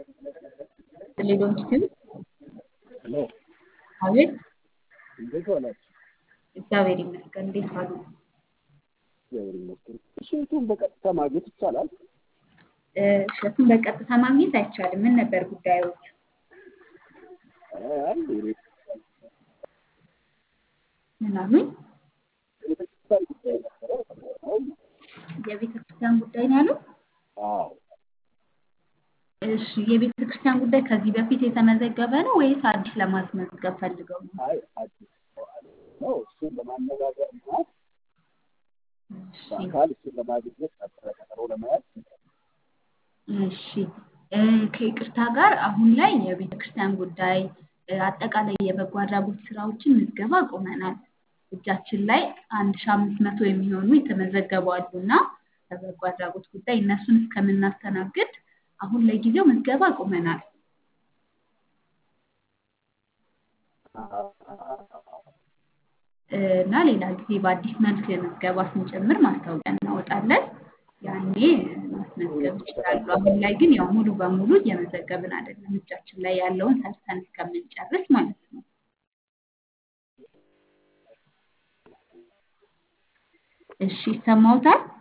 ሌሎች ግን ሄሎ አቤት እንዴት ዋላችሁ? እግዚአብሔር ይመስገን። እንዴት ዋሉ? እግዚአብሔር ይመስገን። እሸቱን በቀጥታ ማግኘት ይቻላል? እ፣ እሸቱን በቀጥታ ማግኘት አይቻልም። ምን ነበር ጉዳዮች? አይ የቤተ ምን አሉኝ? ቤተክርስቲያን ጉዳይ ነበረ። የቤተ ክርስቲያን ጉዳይ ነው ያሉት? አዎ እሺ፣ የቤተ ክርስቲያን ጉዳይ ከዚህ በፊት የተመዘገበ ነው ወይስ አዲስ ለማስመዝገብ ፈልገው ነው? አይ አዲስ ሰው አለ ነው እሱን ለማነጋገር እና እሺ በአካል እሱን ለማግኘት ነበረ ቀጠሮ ለመያዝ እሺ እ፣ ከይቅርታ ጋር አሁን ላይ የቤተ ክርስቲያን ጉዳይ እ፣ አጠቃላይ የበጎ አድራጎት ስራዎችን ምዝገባ አቁመናል። እጃችን ላይ አንድ ሺ አምስት መቶ የሚሆኑ የተመዘገቡ አሉ እና በበጎ አድራጎት ጉዳይ እነሱን እስከምናስተናግድ አሁን ለጊዜው ምዝገባ አቁመናል። እ፣ እና ሌላ ጊዜ በአዲስ መልክ ምዝገባ ስንጨምር ማስታወቂያ እናወጣለን። ያኔ ማስመዝገብ ይችላሉ። አሁን ላይ ግን ያው ሙሉ በሙሉ እየመዘገብን አይደለም። እጃችን ላይ ያለውን ሰርተን እስከምንጨርስ ማለት ነው። እሺ ይሰማዎታል?